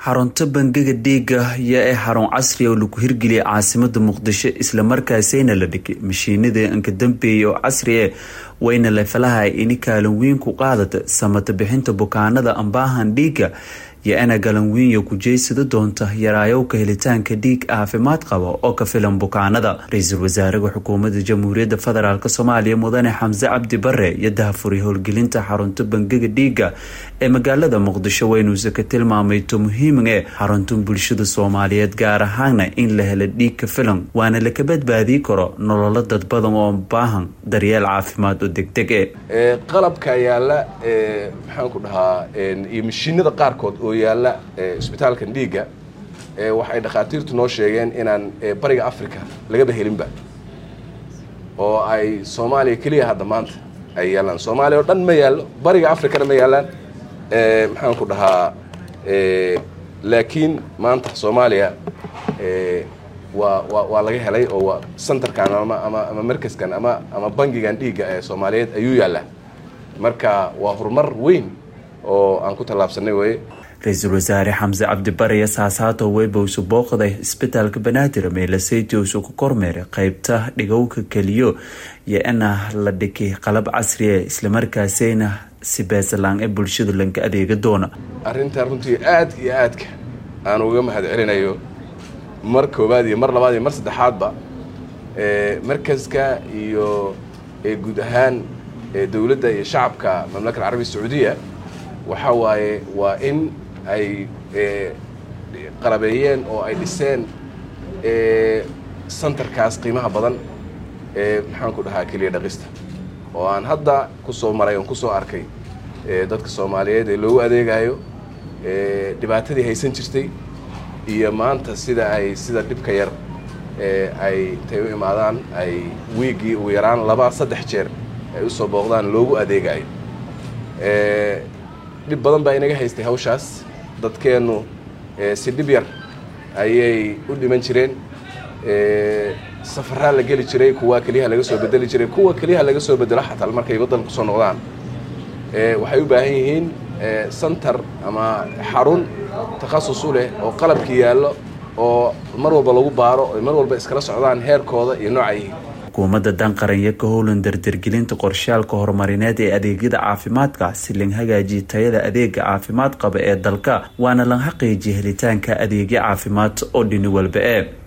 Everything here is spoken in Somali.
xarunta bangiga dhiiga iyo ee xarun casri oo lagu hirgeliyay caasimada muqdisho islamarkaasayna la dhigay mashiinada inka dambeeya oo casri e wayna lefalaha ini kaalin weyn ku qaadata samata bixinta bukaanada ambaahan dhiiga iyo ina galanwiinya kujeysada doonta yaraayowka helitaanka dhiig caafimaad qaba oo ka filan bukaanada ra-iisul wasaaraha xukuumadda jamhuuriyadda federaalk soomaaliya mudane xamse cabdi bare iyo dahafuray howlgelinta xarunta bangiga dhiiga ee magaalada muqdisho waynuuse ka tilmaamayto muhiim ee xaruntan bulshada soomaaliyeed gaar ahaana in la helo dhiig ka filan waana laka badbaadii karo nololo dad badan oo baahan daryeel caafimaad oo degdeg e qalabka yaala maxaan ku dhahaa iyo mashiinada qaarkood oo yaalla isbitaalkan dhiigga waxay dhakhaatiirtu noo sheegeen inaan bariga africa lagaba helinba oo ay soomaaliya keliya hadda maanta ay yaallaan soomaaliya oo dhan ma yaallo bariga africana ma yaallaan maxaan ku dhahaa laakiin maanta soomaaliya waa wa waa laga helay oo waa centerkan ama ama ama markaskan ama ama bangigan dhiigga ee soomaaliyeed ayuu yaallaa marka waa horumar weyn oo aan ku tallaabsanay weye ra-iisul wasaare xamse cabdibare saasaato weybowsu booqday isbitaalka banaadir meelaseytowsu ku kormeeray qeybta dhigowka keliyo iyo ina la dhigay qalab casriya islamarkaasayna si beesalaan ee bulshada lanka adeega doona arrintan runtii aad iyo aadka aan uga mahad celinayo mar koowaad iyo mar labaad iyo mar saddexaadba markaska iyo guud ahaan dowladda iyo shacabka mamlaka alcarabiya sacuudiya waxa waaye waa in ay qalabeeyeen oo ay dhiseen centerkaas qiimaha badan ee maxaan ku dhahaa keliya dhaqista oo aan hadda kusoo maray oon kusoo arkay dadka soomaaliyeed ee loogu adeegayo dhibaatadii haysan jirtay iyo maanta sida ay sida dhibka yar ay intay u imaadaan ay wiiggii ugu yaraan laba saddex jeer ay usoo booqdaan loogu adeegayo dhib badan baa inaga haystay hawshaas dadkeennu si dhib yar ayay u dhiman jireen safaraa la geli jiray kuwa keliyaha laga soo bedeli jiray kuwa keliyaha laga soo bedelo xataa markay waddanka kusoo noqdaan waxay u baahan yihiin center ama xarun takhasus u leh oo qalabkii yaallo oo mar walba lagu baaro oy mar walba iskala socdaan heerkooda iyo nooca yihiin xukuumadda danqaranya ka howlan dardargelinta qorshaalka horumarineed ee adeegyada caafimaadka si lan hagaajiya tayada adeega caafimaad qaba ee dalka waana lan xaqiijiya helitaanka adeegyo caafimaad oo dhini walba e